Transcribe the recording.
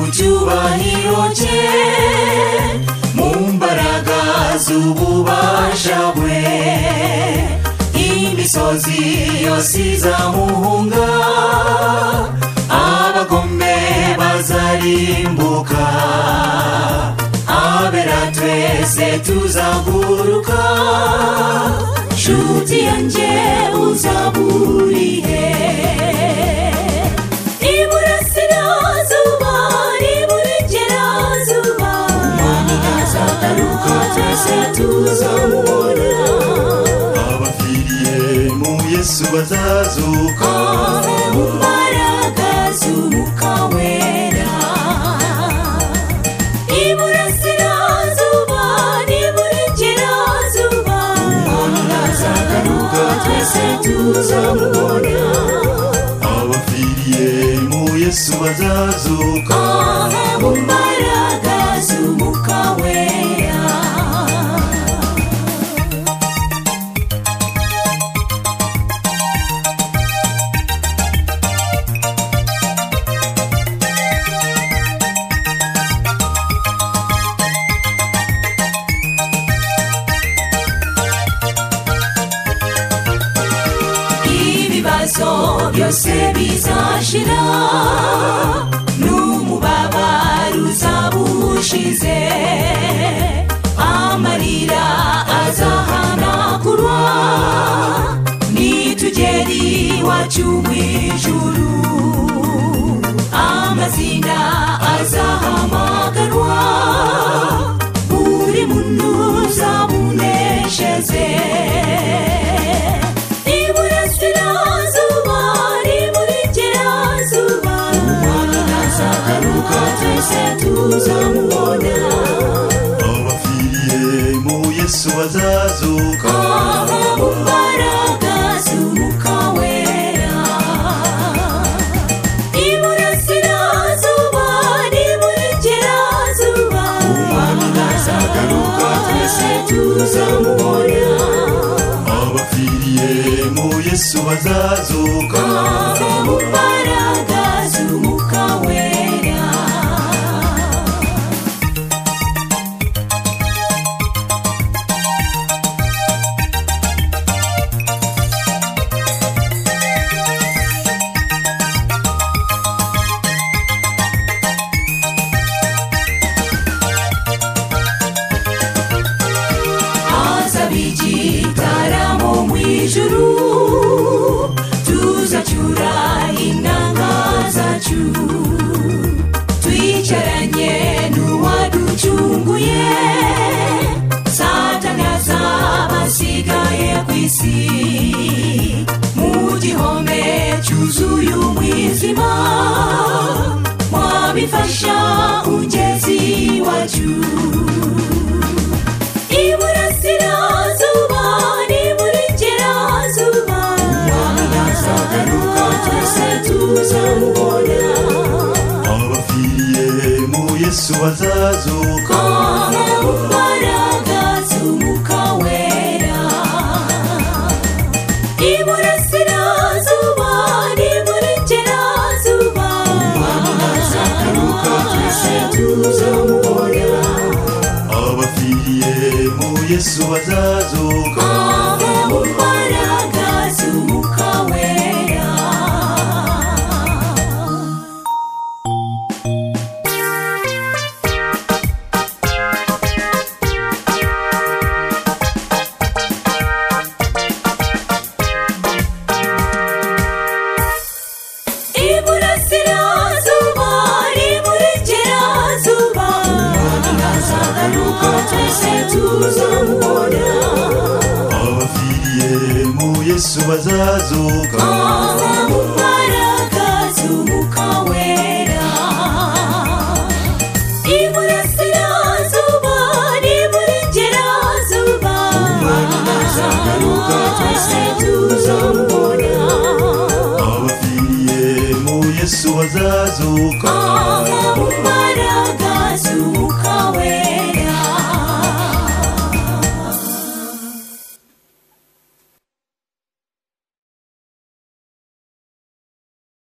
icyubahiro cye mu mbaraga z'ububasha bwe imisozi yose izamuhunga abagome bazarimbuka abera twese tuzaguruka nshuti yanjye uzaburiye iburasirazuba iburengerazuba umwanya azagaruka twese tuzamubona abapfiriye mu yesu bazazuka ave mu mbaraga z'umwuka wera iburasirazuba n'iburengerazuba umwanya azagaruka twese tuzamubona abapfiriye mu yesu bazazuka ave mu mbaraga z'umwuka wera ibibazo byose bizashira n'umubabaro uzabushize amarira azahanagurwa n'itugeri iwacu mu ijuru amazina azahamagarwa buri muntu uzamuneshereze iburasirazuba n'iburengerazuba umwanya azagaruka twese tuzamubona abapfiriye mu yesu bazazuka ava mu mbaraga z'umwuka wera iburasirazuba n'iburengerazuba umwanya azagaruka twese tuzamubona abapfiriye mu yesu bazazuka imbaraga z'umwuka wera azabigitaramo mu ijuru tuzacyura inanga zacu twicaranye n'uwaducunguye satana z'abasigaye ku isi mu gihome cyuzuye umwijima wabifasha ugeze iwacu iburasirazuba n'iburengerazuba umwanya azagaruka twese tuzamubona abapfiriye mu yesu bazazuka ave mu mbaraga z'umwuka wera iburasirazuba n'iburengerazuba umwanya azagaruka twese tuzamubona abapfiriye mu yesu bazazuka ave mu mbaraga z'umwuka wera iburasirazuba n'iburengerazuba umwanya azagaruka twese tuzamubona abapfiriye mu yesu bazazuka ave mu mbaraga z'umwuka wera iburasirazuba n'iburengerazuba umwanya azagaruka twese tuzamubona abapfiriye mu yesu bazazuka ave